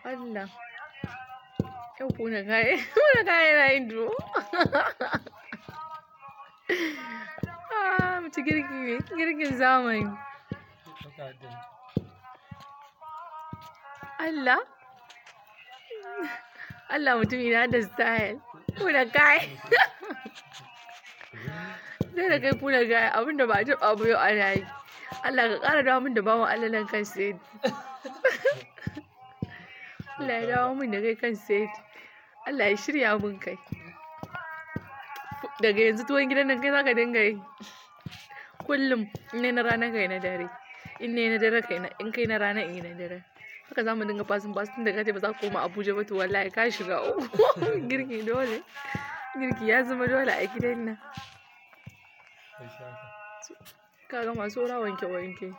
Allah. Yau kuna kaya, kuna kaya na yin duro. Ah, mace girki ne, girkin zamani. Allah. Allah mutumi na da style. Kuna kaya. Sai da kai kuna kaya abinda ba a taɓa ba yau ana yi. Allah ka ƙara dawo min da bawan Allah nan kan sai. Allah ya dawo min da kai kan set. Allah ya shirya mun kai. Daga yanzu tuwon gidan nan kai za ka dinga yi. Kullum in ne na rana kai na dare. In ne na dare kai na in kai na rana in yi na dare. Haka za mu dinga fasin fasin da kace ba za ka koma Abuja ba to wallahi ka shiga uku. Girki dole. Girki ya zama dole a gidan nan. Ka ga masu wanke wanke.